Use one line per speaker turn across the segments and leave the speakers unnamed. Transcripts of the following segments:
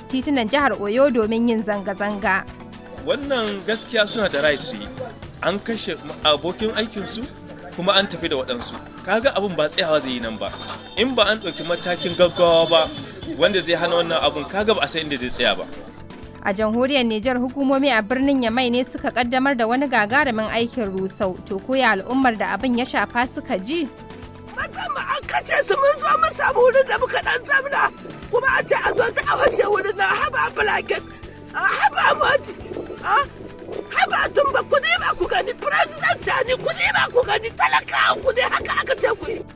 titunan jihar Oyo domin yin zanga-zanga.
Wannan gaskiya suna da rai su yi. An kashe abokin aikinsu kuma an tafi da waɗansu. Kaga abin ba tsayawa zai yi nan ba. In ba an ɗauki matakin gaggawa ba wanda zai hana wannan abun kaga ba a san inda zai tsaya ba.
A jamhuriyar Nijar hukumomi a birnin Yamai ne suka kaddamar da wani gagarumin aikin rusau. To koya al'ummar da abin ya shafa suka ji?
Musamman an kashe su mun zo mun samu wurin da muka dan zamna kuma an ce a zo ta awashe wurin na haba blanket haba moti haba tumba ku ne ba ku gani president ne ku ne ba ku gani talakawa ku ne haka aka ce ku yi.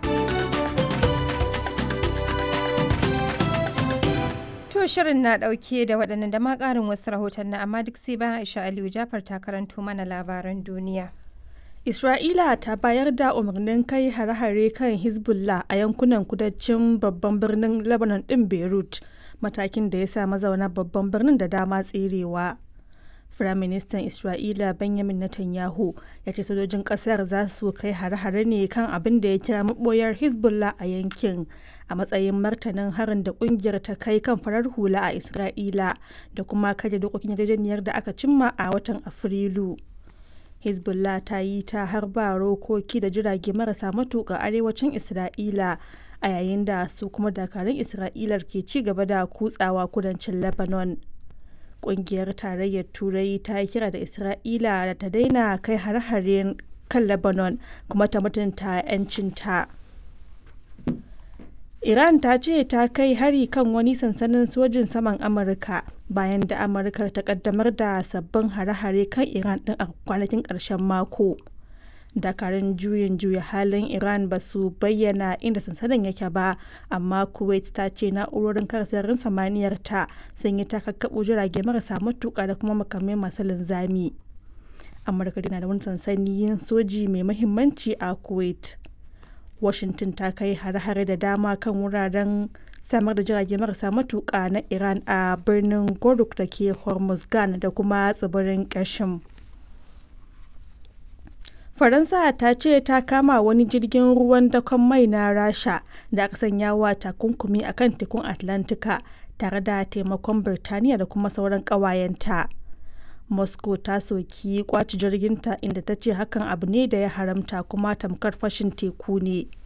To shirin na ɗauke da waɗannan da ma ƙarin wasu rahoton na amma duk sai bayan Aisha Aliyu Jafar ta karanto mana labaran duniya.
Isra'ila ta bayar da umarnin kai hare-hare kan Hezbollah a yankunan kudancin babban birnin Lebanon ɗin Beirut, matakin da ya sa mazauna babban birnin da dama tserewa. Firaministan Isra'ila Benjamin Netanyahu ya ce sojojin ƙasar za su kai hare-hare ne kan abin da ya kira maɓoyar Hezbollah a yankin a matsayin martanin harin da ƙungiyar ta kai kan farar hula a Isra'ila da kuma karya dokokin yarjejeniyar da aka cimma a watan Afrilu. hezbollah ta yi ta harba rokoki da jirage marasa matuƙa arewacin isra'ila a yayin da su kuma dakarun isra'ilar ke ci gaba da kutsawa kudancin lebanon ƙungiyar tarayyar turai ta yi kira da isra'ila da ta daina kai har-haren kan lebanon kuma ta mutunta 'yancinta Iran ta ce ta kai hari kan wani sansanin sojin saman Amurka bayan da Amurka ta kaddamar da sabbin hare-hare kan Iran din a kwanakin ƙarshen mako. Dakarun juyin juya halin Iran ba su bayyana inda sansanin yake ba, amma Kuwait ta ce na'urorin kare sararin samaniyar ta sun yi takakkaɓo jirage marasa matuƙa da kuma makamai masu linzami. Amurka na da wani sansanin soji mai muhimmanci a Kuwait. washington ta kai hare-hare da dama kan wuraren samar da jirage marasa matuƙa na iran a birnin goruk da ke hormuzgan da kuma tsibirin kashim faransa ta ce ta kama wani jirgin ruwan dakon mai na rasha da aka sanya wa takunkumi a kan tekun atlantika tare da taimakon birtaniya da kuma sauran ƙawayenta. moscow ta soki kwaci jirginta inda ta ce hakan abu ne da ya haramta kuma tamkar fashin teku ne